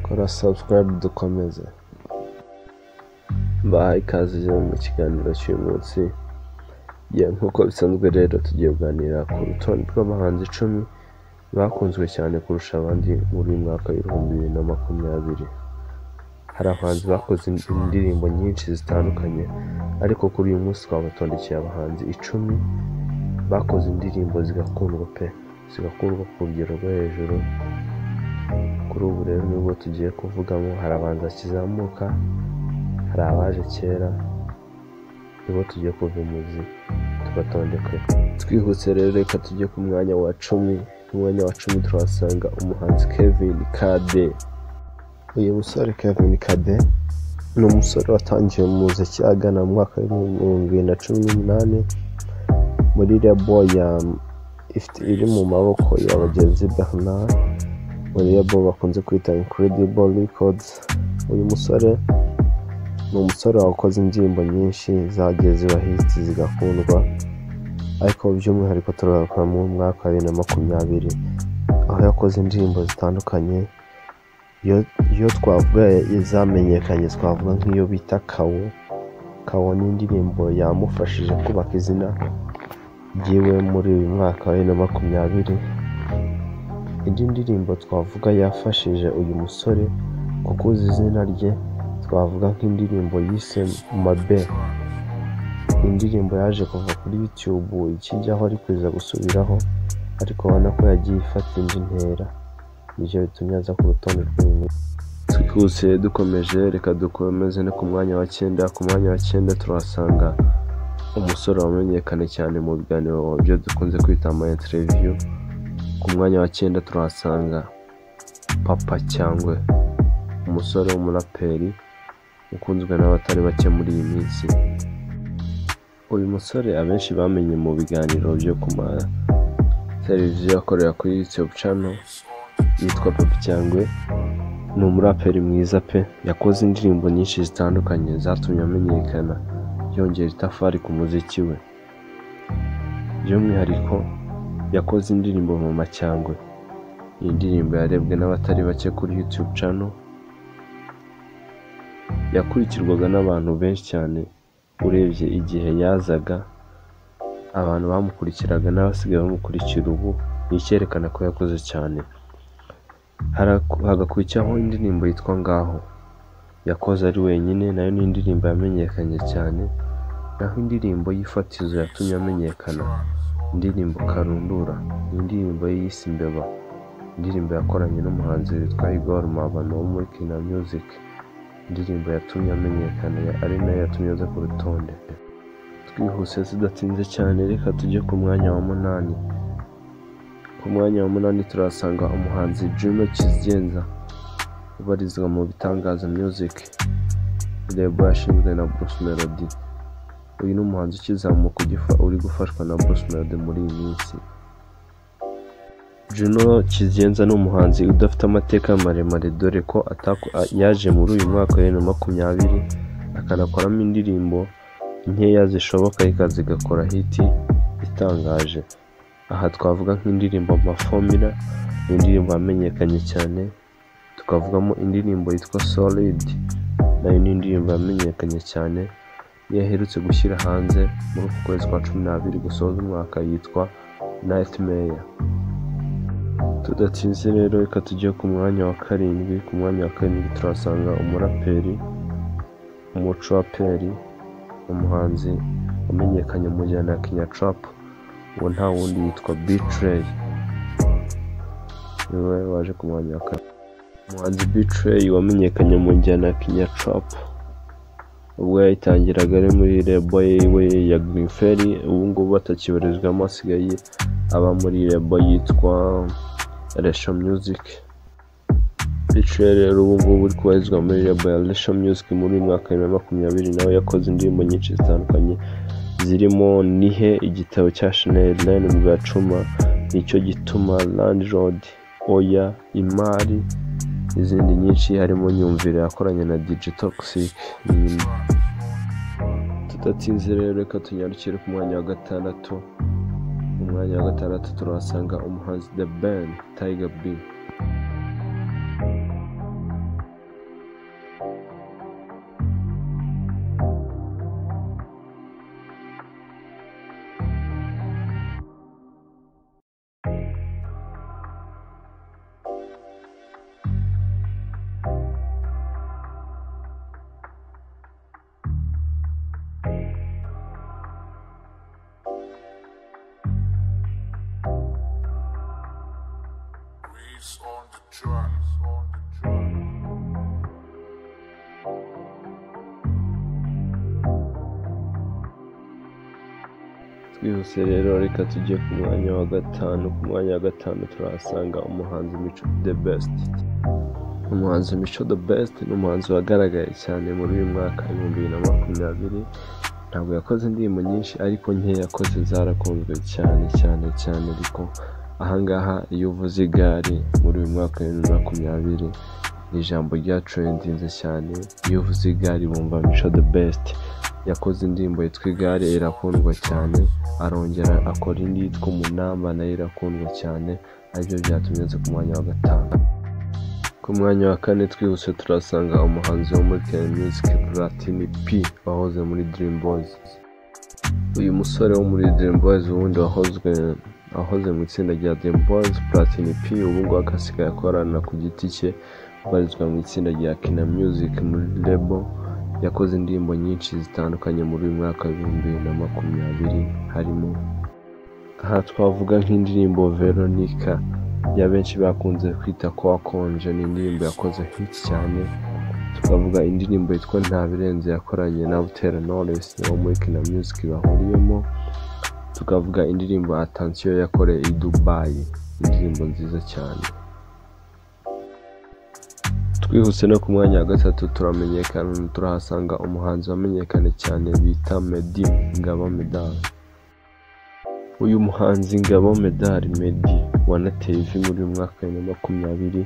kora subscribe dukomeze mbahaye ikaze mu kiganiro cy'uyu munsi nk'uko bisanzwe rero tugiye kuganira ku rutonde rw'abahanzi icumi bakunzwe cyane kurusha abandi muri uyu mwaka w'ibihumbi bibiri na makumyabiri hari abahanzi bakoze indirimbo nyinshi zitandukanye ariko kuri uyu munsi twabatondekeye abahanzi icumi bakoze indirimbo zigakundwa pe zigakundwa ku rugero rwo hejuru kuri ubu rero nibwo tugiye kuvugamo hari abahanzi bakizamuka hari abaje kera nibo tugiye kuva imuzi tubatondekwe twihuse rero reka tujye ku mwanya wa cumi ku mwanya wa cumi turahasanga umuhanzi kevin kade uyu musore kevin kade ni umusore watangiye mu muziki agana mu mwaka w'ibihumbi bibiri na cumi n'umunani muri rebo ya ifite- iri mu maboko ya bagenzi bernard muri rebo bakunze kwita incredible records uyu musore ni umusore wakoze indirimbo nyinshi zagiye ziba hiti zigakundwa ariko by'umwihariko turabakora mu mwaka wa bibiri na makumyabiri aho yakoze indirimbo zitandukanye iyo iyo twavuga izamenyekanye twavuga nk'iyo bita kawo kawo ni indirimbo yamufashije kubaka izina ryiwe muri uyu mwaka wa bibiri na makumyabiri indi ndirimbo twavuga yafashije uyu musore kukuza izina rye twavuga nk'indirimbo yise mabe indirimbo yaje kuva kuri youtube ikijyaho ari kuza gusubiraho ariko ubona ko yagiye ifata indi ntera nibyo bitumye aza ku rutonde rw'uyu twihuse dukomeje reka dukomeze no ku mwanya wa cyenda ku mwanya wa cyenda turahasanga umusore wamenyekanye cyane mu biganiro byo dukunze kwita ama interiviyu ku mwanya wa cyenda turahasanga papa cyangwe umusore w'umuraperi ukunzwe n'abatari bake muri iyi minsi uyu musore abenshi bamenye mu biganiro byo ku ma televiziyo akorera kuri youtube channel yitwa Papi cyangwe ni umuraperi mwiza pe yakoze indirimbo nyinshi zitandukanye zatumye amenyekana yongera itafari ku muziki we by'umwihariko yakoze indirimbo mama cyangwe iyi ndirimbo yarebwe n'abatari bake kuri youtube channel yakurikirwaga n'abantu benshi cyane urebye igihe yazaga abantu bamukurikiraga n'abasigaye bamukurikira ubu ni icyerekana ko yakoze cyane Haraku- hagakurikiraho indirimbo yitwa ngaho yakoze ari wenyine nayo ni indirimbo yamenyekanye cyane naho indirimbo y'ifatizo yatumye amenyekana indirimbo karundura ni indirimbo yiyise imbeba indirimbo yakoranye n'umuhanzi witwa Igor Mabano wo muri Kina Music indirimbo yatumye amenyekana ya- ari nayo yatumye aza ku rutonde twihuse tudatinze cyane reka tujye ku mwanya wa munani ku mwanya wa munani turahasanga umuhanzi Juno Kizigenza ubarizwa mu bitangaza music rebo yashinzwe na Bruce Melody uyu ni umuhanzi ukizamuka ugifa- uri gufashwa na Bruce Melody muri iyi minsi Juno Kizigenza ni umuhanzi udafite amateka maremare dore ko ataku- a- yaje muri uyu mwaka wa bibiri na makumyabiri akanakoramo indirimbo nkeya zishoboka reka zigakora hiti itangaje aha twavuga nk'indirimbo Amafomira ni indirimbo yamenyekanye cyane tukavugamo indirimbo yitwa Solid nayo ni indirimbo yamenyekanye cyane iyo aherutse gushyira hanze muri uku kwezi kwa cumi n'abiri gusoza umwaka yitwa Nightmare tudatinze rero reka tujye ku mwanya wa karindwi ku mwanya wa karindwi turahasanga umuraperi umucuraperi umuhanzi wamenyekanye mu njyana ya kinya trap uwo nta wundi yitwa bitrey niwe waje ku mwanya wa kane umuhanzi bitrey wamenyekanye mu njyana ya kinya trap ubwo yayitangiraga ari muri rebo yiwe ya green ferry ubu ngubu atakibarizwamo asigaye aba muri rebo yitwa Resho Music Bicire rero ubu ngubu uri kubarizwa muri label ya Resho Music muri uyu mwaka wa bibiri na makumyabiri nawe yakoze indirimbo nyinshi zitandukanye zirimo Nihe igitabo cya Chanel Nine bwa Cuma Nicyo gituma Landlord Oya Imari n'izindi nyinshi harimo Nyumvire yakoranye na DJ Toxic n'indi tudatinze rero reka tunyarukire ku mwanya wa gatandatu mu mwanya wa gatandatu turahasanga umuhanzi The Ben Tiger B It's on the track. It's on the track. twihuse rero reka tujye ku mwanya wa gatanu ku mwanya wa gatanu turahasanga umuhanzi mico the best umuhanzi mico the best ni umuhanzi wagaragaye cyane muri uyu mwaka w'ibihumbi bibiri na makumyabiri ntabwo yakoze indirimbo nyinshi ariko nke yakoze zarakunzwe cyane cyane cyane ariko ahangaha iyo uvuze igare muri uyu mwaka wa bibiri na makumyabiri ni ijambo rya trendinze cyane iyo uvuze igare bumva mico the best yakoze indirimbo yitwa igare irakundwa cyane arongera akora indi yitwa umunamba nayo irakundwa cyane aribyo byatumye aza ku mwanya wa gatanu ku mwanya wa kane twihuse turasanga umuhanzi wo muri Kenya Music Platini P wahoze muri Dream Boys uyu musore wo muri Dream Boys ubundi wahozwe wahoze mu itsinda rya Dream Boys Platini P ubu ngubu akasigaye akorana ku giti cye ubarizwa mu itsinda rya Kina Music muri Label yakoze indirimbo nyinshi zitandukanye muri uyu mwaka w'ibihumbi bibiri na makumyabiri harimo aha twavuga nk'indirimbo Veronica ya benshi bakunze kwita ko wakonje ni indirimbo yakoze hit cyane tukavuga indirimbo yitwa nta birenze yakoranye na Butera Knowless wo muri Kina Music bahuriyemo tukavuga indirimbo Attention yakoreye i Dubai indirimbo nziza cyane twihuse no ku mwanya wa gatatu turamenyekana turahasanga umuhanzi wamenyekanye cyane bita Meddy Ngabo Medal uyu muhanzi Ngabo Medal Meddy wanateye ivi muri uyu mwaka wa bibiri na makumyabiri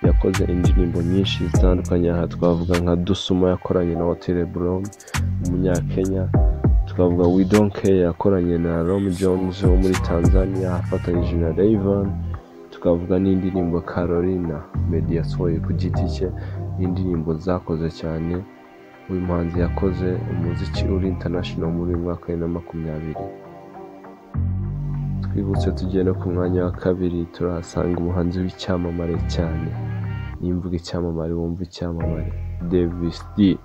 yakoze indirimbo nyinshi zitandukanye aha twavuga nka Dusuma yakoranye na Otile Brown umunyakenya tukavuga We Don't Care yakoranye na Rom Jones wo muri Tanzania afatanyije na Rayvanny tukavuga n'indirimbo Carolina Meddy yasohoye ku giti cye n'indirimbo zakoze cyane uyu muhanzi yakoze umuziki uri international muri uyu mwaka wa bibiri na makumyabiri twibutse tugiye no ku mwanya wa kabiri turahasanga umuhanzi w'icyamamare cyane niyo mvuga icyamamare wumva icyamamare Davis D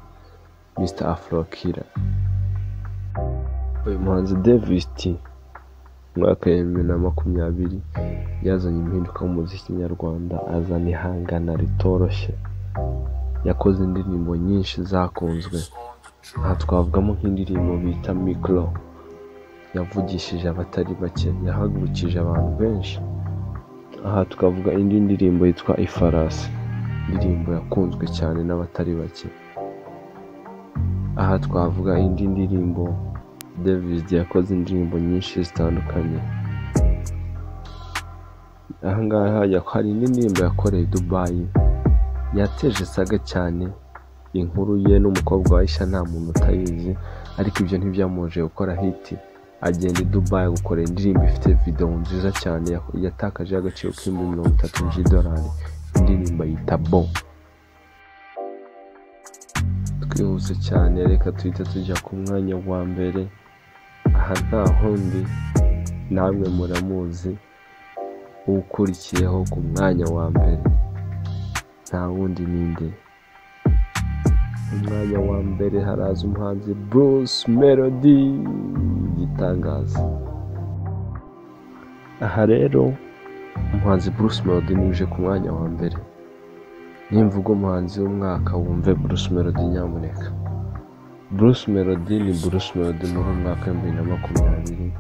Mr Afro Killer uyu muhanzi Davis T mu mwaka wa bibiri na makumyabiri yazanye impinduka mu muziki nyarwanda azana ihangana ritoroshye yakoze indirimbo nyinshi zakunzwe It's on the aha track. twavugamo nk'indirimbo bita mikoro yavugishije abatari bake yahagurukije abantu benshi aha tukavuga indi ndirimbo yitwa ifarasi indirimbo yakunzwe cyane n'abatari bake aha twavuga indi ndirimbo david yakoze indirimbo nyinshi zitandukanye ahangaha ya- hari indi ndirimbo yakoreye i dubayi yateje saga cyane inkuru ye n'umukobwa wa Aisha nta muntu utayizi ariko ibyo ntibyamuje gukora hiti agenda i Dubai gukorera indirimbo ifite video nziza cyane ya- yatakaje agaciro k'ibihumbi mirongo itatu by'idolari indirimbo yita bo twihuse cyane reka tuhite tujya ku mwanya wa mbere aha nta hundi namwe muramuzi ukurikiyeho ku mwanya wa mbere nta wundi ninde umwanya wa mbere haraza umuhanzi Bruce Melody igitangaza aha rero umuhanzi Bruce Melody niwe uje ku mwanya wa mbere nimba ubwo umuhanzi w'umwaka wumve Bruce Melody nyamuneka Bruce Melody ni Bruce Melody muri uyu mwaka w'ibihumbi bibiri na makumyabiri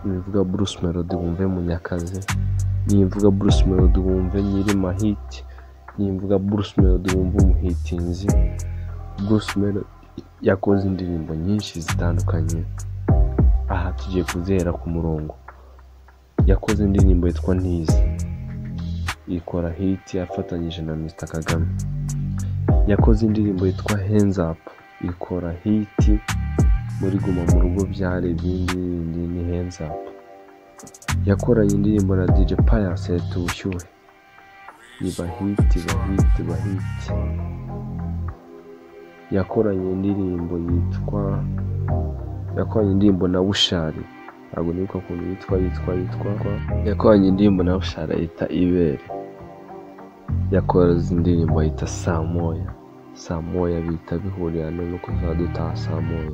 nivuga Bruce Melody wumve Munyakazi nimvuga Bruce Melody wumve nyiri mahiti nimvuga Bruce Melody wumve umuhitinzi Bruce Melody yakoze indirimbo nyinshi zitandukanye aha tugiye kuzera ku murongo yakoze indirimbo yitwa ntiza ikora hit afatanyije na Mr Kagame yakoze indirimbo yitwa hands up ikora hit muri guma mu rugo byari ibindi bindi ni hands up yakoranye indirimbo na DJ Pius leta ubushyuhe iba hit iba hit iba hit yakoranye indirimbo yitwa yakoranye indirimbo na bushari ntabwo nibuka ukuntu yitwa yitwa yitwa yakoranye indirimbo na bushari yita ibere yakoze indirimbo yita saa moya saa moya bita bihurira no no kuzajya dutaha saa moya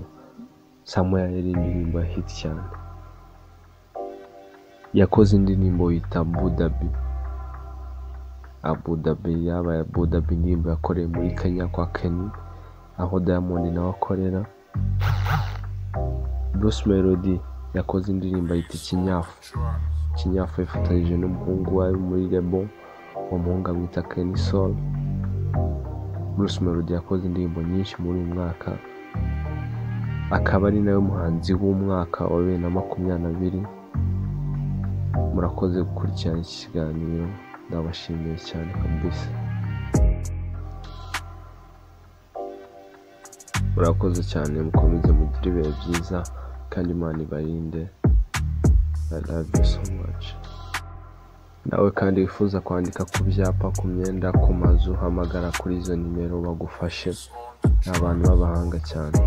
saa moya yari indirimbo ya hit cyane yakoze indirimbo yita budabi Abu Dhabi yabaye Abu Dhabi indirimbo yakoreye muri Kenya kwa Kenny aho Diamond nawe akorera Bruce Melody yakoze indirimbo yita Ikinyafu Ikinyafu yifatanyije n'umuhungu wawe muri Rebo uwo muhungu amwita Kenny Soul Bruce Melody yakoze indirimbo nyinshi muri uyu mwaka akaba ari nawe muhanzi w'umwaka wa bibiri na makumyabiri na biri murakoze gukurikirana iki kiganiro ndabashimiye cyane kabisa murakoze cyane mukomeze mugire ibihe byiza kandi imana ibarinde I love you so much nawe kandi wifuza kwandika ku byapa ku myenda ku mazu hamagara kuri izo nimero bagufashe ni abantu b'abahanga cyane